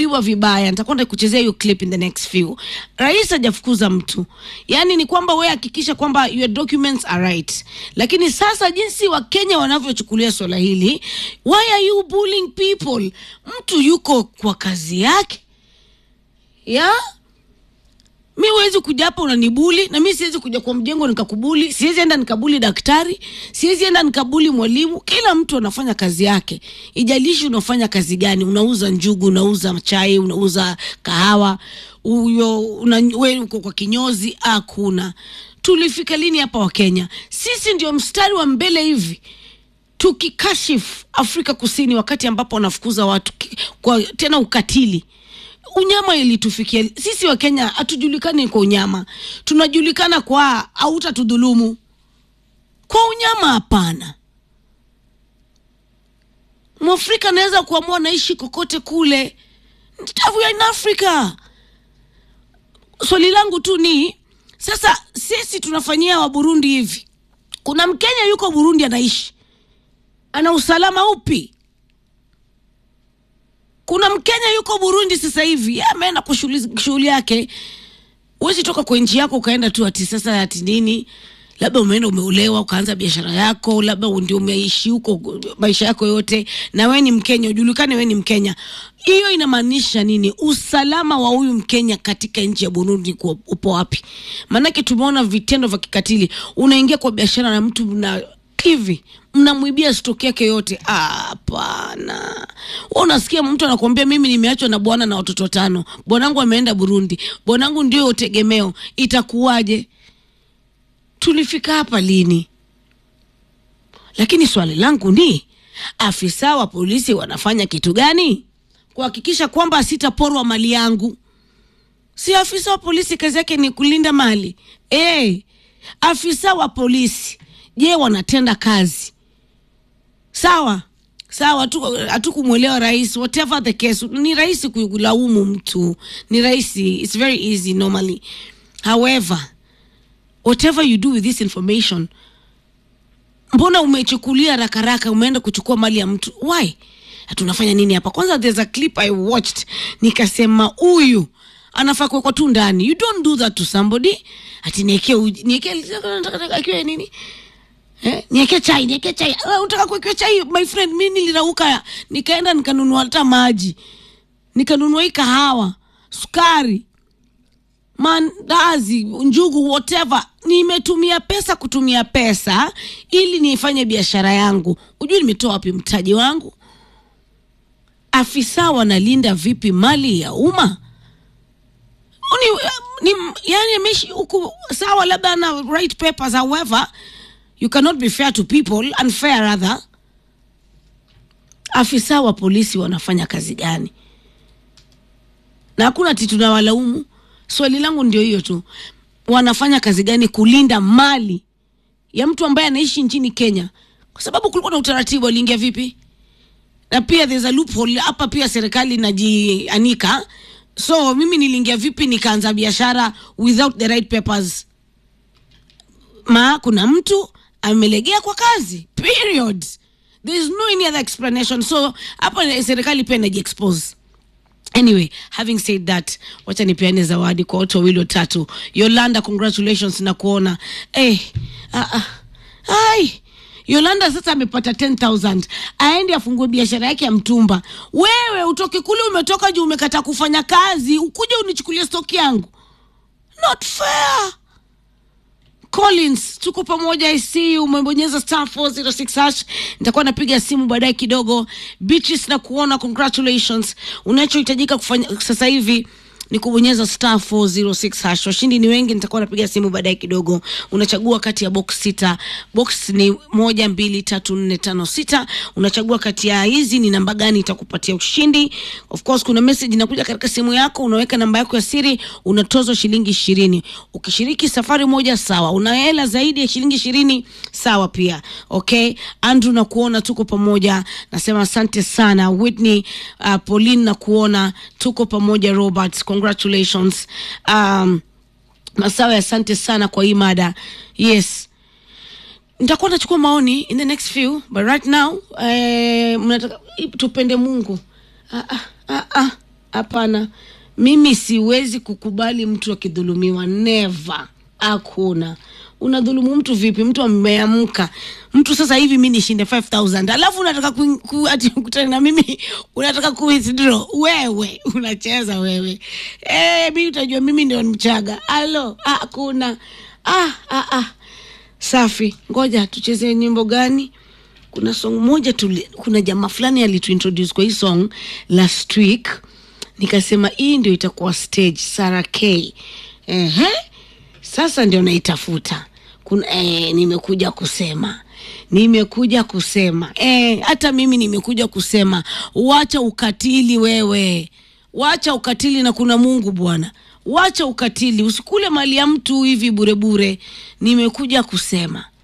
alichukuliwa vibaya. Nitakwenda kuchezea hiyo clip in the next few. Rais hajafukuza mtu, yaani ni kwamba wewe hakikisha kwamba your documents are right. Lakini sasa jinsi Wakenya wanavyochukulia swala hili, why are you bullying people? Mtu yuko kwa kazi yake ya mi huwezi kuja hapa unanibuli na mi siwezi kuja kwa mjengo nikakubuli siwezi enda nikabuli daktari siwezi enda nikabuli mwalimu kila mtu anafanya kazi yake ijalishi unafanya kazi gani unauza njugu unauza chai unauza kahawa huyo una- we uko kwa kinyozi hakuna tulifika lini hapa wakenya sisi ndio mstari wa mbele hivi tukikashifu afrika kusini wakati ambapo wanafukuza watu ki- kwa tena ukatili unyama ilitufikia sisi wa kenya hatujulikani kwa unyama tunajulikana kwa hautatudhulumu kwa unyama hapana mwafrika anaweza kuamua naishi kokote kule we are in africa swali langu tu ni sasa sisi tunafanyia wa burundi hivi kuna mkenya yuko burundi anaishi ana usalama upi kuna mkenya yuko burundi sasa hivi yeye ameenda kwa shughuli shughuli yake huwezi toka kwa nchi yako ukaenda tu ati sasa ati nini labda umeenda umeolewa ukaanza biashara yako labda ndio umeishi huko maisha yako yote na we ni mkenya ujulikane we ni mkenya hiyo inamaanisha nini usalama wa huyu mkenya katika nchi ya burundi kuwa- upo wapi maanake tumeona vitendo vya kikatili unaingia kwa biashara na mtu na hivi mnamwibia stoki yake yote Ah, hapana Wewe unasikia mtu anakuambia mimi nimeachwa na bwana na watoto tano bwanangu ameenda burundi bwanangu ndio tegemeo itakuwaje tulifika hapa lini lakini swali langu ni afisa wa polisi wanafanya kitu gani kuhakikisha kwamba sitaporwa mali yangu si afisa wa polisi kazi yake ni kulinda mali hey, afisa wa polisi je wanatenda kazi sawa sawa hatu- hatukumwelewa rais whatever the case ni rahisi kulaumu mtu ni rahisi its very easy normally however whatever you do with this information mbona umechukulia rakaraka umeenda kuchukua mali ya mtu why tunafanya nini hapa kwanza there's a clip i watched nikasema huyu anafaa kuwekwa tu ndani you don't do that to somebody ati niekee uji- niekee akiwe nini Eh, nieke chai nieke chai uh, utaka kuwekewa chai my friend mi nilirauka nikaenda nikanunua hata maji nikanunua hii kahawa sukari mandazi njugu whatever nimetumia pesa kutumia pesa ili nifanye biashara yangu hujui nimetoa wapi mtaji wangu afisa wanalinda vipi mali ya umma ni, ni, yani ameishi huku sawa labda ana right papers however you cannot be fair to people unfair rather afisa wa polisi wanafanya kazi gani na hakuna ati tunawalaumu swali langu ndio hiyo tu wanafanya kazi gani kulinda mali ya mtu ambaye anaishi nchini kenya kwa sababu kulikuwa na utaratibu aliingia vipi na pia there's a loophole hapa pia serikali inajianika so mimi niliingia vipi nikaanza biashara without the right papers ma kuna mtu amelegea kwa kazi period there is no any other explanation so hapa serikali pia inajiexpose anyway having said that wacha nipeane zawadi kwa watu wawili watatu yolanda congratulations na kuona eh, ah, ah, ai yolanda sasa amepata 10000 aende afungue biashara yake ya mtumba wewe utoke kule umetoka juu umekata kufanya kazi ukuja unichukulie stoki yangu not fair collins tuko pamoja i see you umebonyeza star 406 hash nitakuwa napiga simu baadaye kidogo beaches na kuona congratulations unachohitajika kufanya sasa hivi ni kubonyeza star 406 hash washindi ni wengi nitakuwa napiga simu baadaye kidogo unachagua kati ya box sita box ni moja mbili tatu nne tano sita unachagua kati ya hizi ni namba gani itakupatia ushindi of course kuna message inakuja katika simu yako unaweka namba yako ya siri unatozwa shilingi ishirini ukishiriki safari moja sawa una hela zaidi ya shilingi ishirini sawa pia okay andrew na kuona tuko pamoja nasema asante sana whitney uh, pauline na kuona tuko pamoja robert congratulations um, masawe asante sana kwa hii mada yes nitakuwa nachukua maoni in the next few but right now eh, mnataka tupende mungu ah, ah, ah, ah, hapana mimi siwezi kukubali mtu akidhulumiwa never hakuna unadhulumu mtu vipi mtu ameamka mtu sasa hivi mi nishinde 5000 alafu unataka ku, ku, ati kutana na mimi unataka ku withdraw wewe unacheza wewe eh mi utajua mimi ndio mchaga alo hakuna ah, ah, ah. safi ngoja tucheze nyimbo gani kuna song moja tuli, kuna jamaa fulani alituintroduce kwa hii song last week nikasema hii ndio itakuwa stage Sara K ehe sasa ndio naitafuta kuna eh, nimekuja kusema nimekuja kusema eh, hata mimi nimekuja kusema wacha ukatili wewe wacha ukatili na kuna mungu bwana wacha ukatili usikule mali ya mtu hivi burebure nimekuja kusema